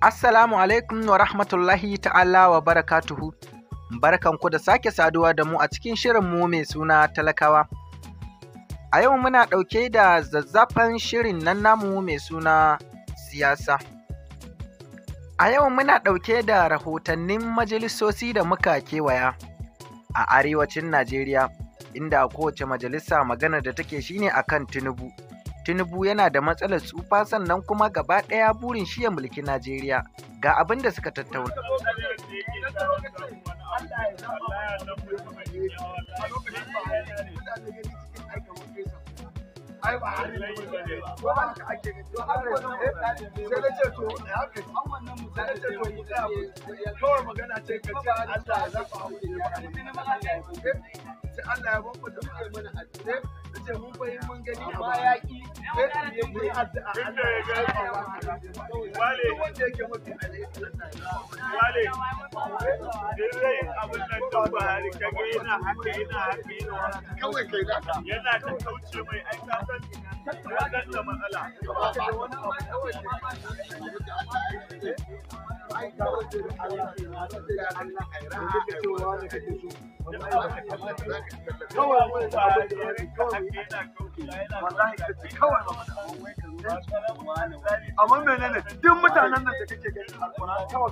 Assalamu alaikum wa rahmatullahi ta'ala wa barakatuhu. Barkanku da sake saduwa da mu a cikin shirinmu mai suna talakawa. A yau muna ɗauke da zazzafan shirin nan namu mai suna siyasa. A yau muna ɗauke da rahotannin majalisosi da muka kewaya a arewacin Najeriya, inda kowace majalisa magana da take shine akan Tinubu. Tinubu yana da matsalar tsufa sannan kuma gaba ɗaya burin shi ya mulki Najeriya. Ga abin da suka tattauna. ai ba har ne ko ba ka ake ga to har sai da ce to haka an wannan mutane ce to mu tsaya kawai magana ce ka ce Allah ya zaba mu sai Allah ya bamba da muke mana addu'a da ce mun bai mun gani amma ya ki sai ya yi addu'a Allah ya zaba wale wanda yake mafi alheri wale dai abin nan da Buhari kage yana haka yana haka yana haka kawai kai da yana ta kauce mai ai ka san ya da matsala kawai Buhari yana amma menene duk mutanen nan da kake gani alƙur'ani kawai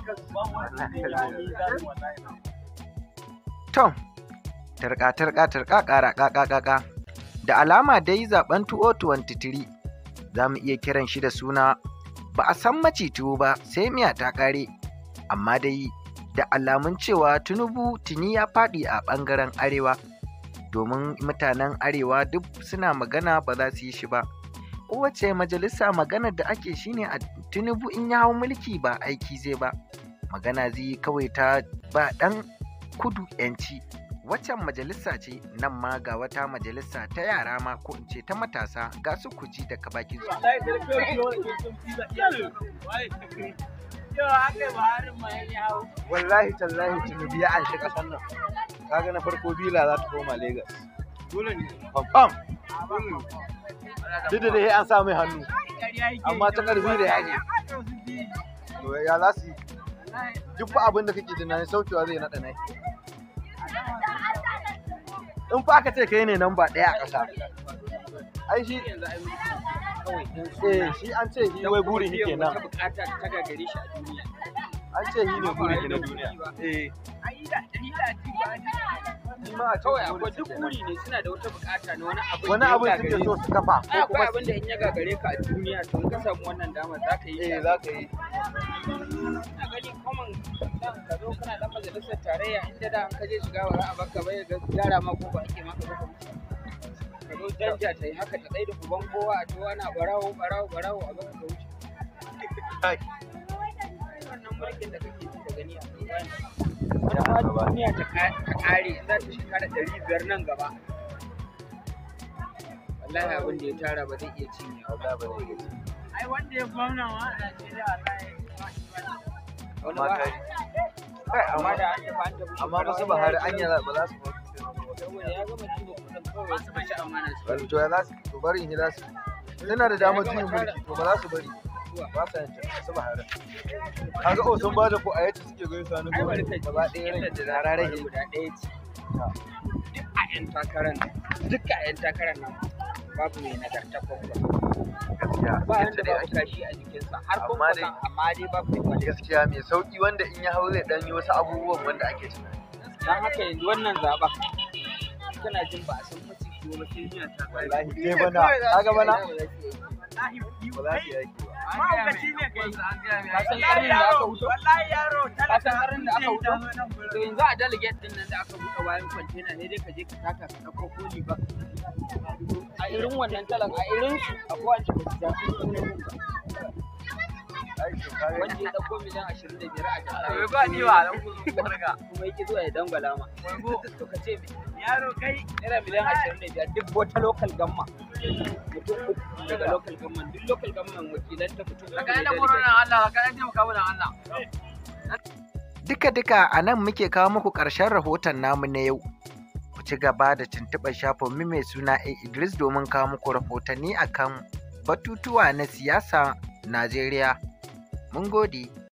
To, tarka tarka tarka ƙara ƙaƙa ƙaƙa. Da alama dai zaben 2023 za mu iya kiran shi da suna ba a san macituwo ba sai miya ta ƙare. Amma dai da alamun cewa Tinubu tuni ya faɗi a ɓangaren Arewa. Domin mutanen Arewa duk suna magana ba za su yi shi ba. Kowace majalisa maganar da ake shine a Tinubu in ya hau mulki ba aiki zai ba. Magana zai yi kawai ta ba ɗan kudu yanci waccan majalisa ce nan ma ga wata majalisa ta yara ma ko in ce ta matasa ga su kuji daga bakin su wallahi tallahi tunubi ya anshi kasan nan kaga na farko bila za ta koma lagos confirm duk da dai an sa mai hannu amma ta karfi da yaji to ya za su yi duk fa abin da kake tunani saukewa zai naɗa nai in fa aka ce kai ne nan ba ɗaya a ƙasa ai shi eh shi an ce shi wai burin shi kenan bukata ta gagare shi a duniya an ce shi ne burin shi na duniya eh shi ma a kawai ce akwai duk buri ne suna da wata bukata na wani abu wani abu suke so su kafa ai ko kuma akwai abin da in ya gagare ka a duniya to in ka samu wannan damar za ka yi eh shi za ka yi ina gani common dan ka zo kana dan majalisar tarayya inda da an ka je shiga ba za a baka bai ga gyara ma ko ba ake maka ba ka wuce. ka zo danja ta yi haka ta tsaye da uban kowa a to ana barawo barawo barawo a baka ka wuce Kai. wannan mulkin da kake ji da gani a duniya wani ma duniya ta ka- ta kare za ta shekara ɗari biyar nan gaba wallahi abin da ya tara ba zai iya cinyewa ba ai wanda ya gwamna ma a Najeriya wallahi wani amma ba kai kai amma amma da an tafi an tafi amma ba su Buhari anya ba za su saboda ya gama ciwo kudin kawai wasu bashi amana su bari to ya za su to bari in yi za su suna da damar juyin mulki to ba za su bari ba sa yin ta su Buhari kaga o sun bada ko a yace suke gani sanu ai bari kai gaba ɗaya inda rai da da rarare rarage guda ɗaya ce duk a yan takarar nan duk a yan takarar nan babu mai nagarta ko ba gaskiya ba yadda wanda dai ba ake kashi a jikinsa har Amma kuma dai- amma dai babu mai kwalli gaskiya mai sauki wanda in ya hau zai dan yi wasu abubuwan wanda ake tunani dan haka yanzu wannan zaɓen kana jin ba a san mace ko ba sai miya ta wallahi sai bana kaga bana ba za su yaki ba mahaukaci ne kai ka san ƙarnin da aka wuto wallahi yaro ka san ƙarnin da aka wuto to yanzu a delegate din nan da aka buɗe bayan kwantena ne dai ka je ka taka ka ɗauko koli ba a irin wannan talan a irin su akwai wanda ba su zafi sunan ba ai to kaga wanda ya ɗauko miliyan ashirin da biyar a jama'a ba ni wa dan kuzu barka kuma yake zuwa ya dangwala ma to ka ce me yaro kai naira miliyan ashirin da biyar duk wata local gamma mutum uku daga local gamma duk local gamma wakilan ta mutum uku ka ne da delegate. corona Allah ka da taimaka mana Allah duka-duka a nan muke kawo muku ƙarshen rahoton namu na yau ku ci gaba da tuntuɓar shafinmu mai suna A Idris domin kawo muku rahotanni akan batutuwa na siyasa Najeriya mun gode